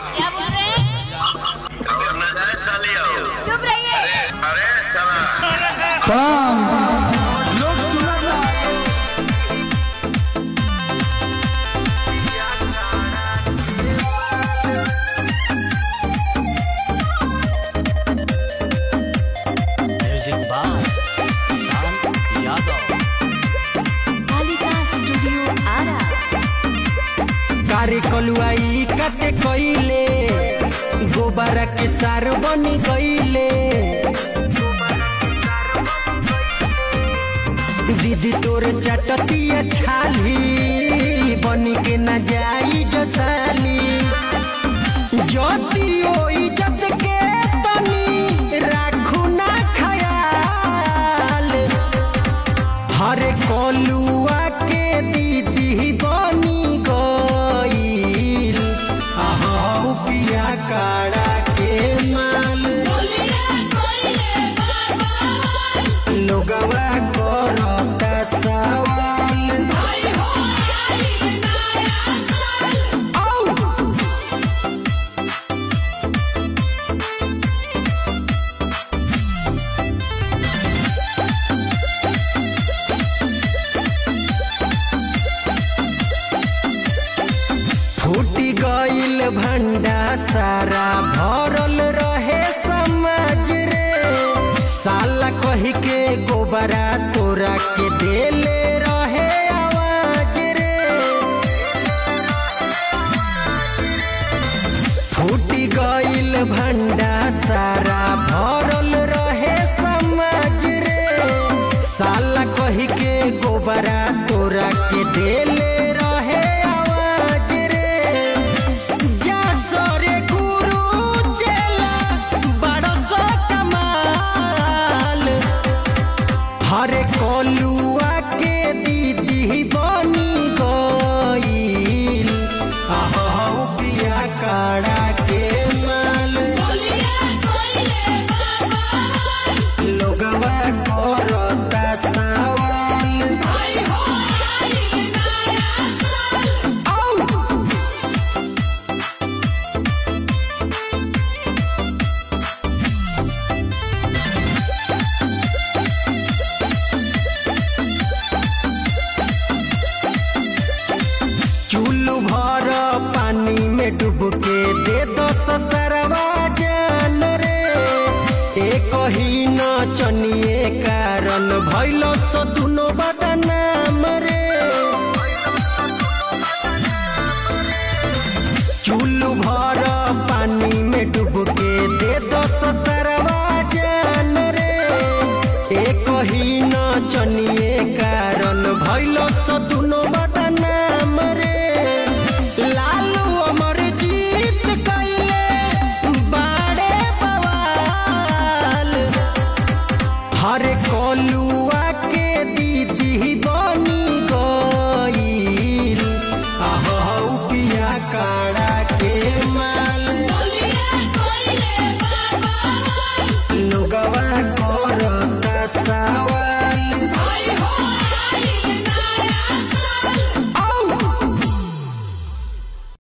क्या बोल रहे हैं मैं जाए सालियो चुप रहिए अरे चला प्रणाम लोग सुना म्यूजिक बाय किसान यादव कालिका स्टूडियो आरा कारी कलुआई काटे कइले गोबर के सार बनी गइले दीदी तोर चटतिया छाली बनी के न जाई जसाली ज्योतियो इज्जत के तनी राखू ना खयाल हरे कोलुआ के दीदी बनी गईल अहाँ पिया काड़ा के माल लोगवा करता सवाल औ! फूटी गईल भंडा सारा भरल रहे समाज रे साला कही के गोबरा तोरा के देले रहे आवाज रे फूटी गईल भंडा सारा भरल रहे समाज रे साला कही के गोबरा तोरा के देले रहे आवाज रे जा सरे गुरु चेला बड़स कमाल हरे कोलुआ के दीदी बनी गईल अहाँ पिया काड़ा के माल लोगवा करता सवाल औ! चुल्लू भर पानी में डूब के दे दो ससरवा जान रे एक ही न चनिए कारण भैल सो दुनो बदनाम रे चुल्लू भर पानी में डूब के दे दो ससरवा जान रे एक ही न चनिए कारण भैल सो दुनो बदनाम रे लालू अमर जीत कैले बाड़े बवाल हर कोलुआ के दीदी बन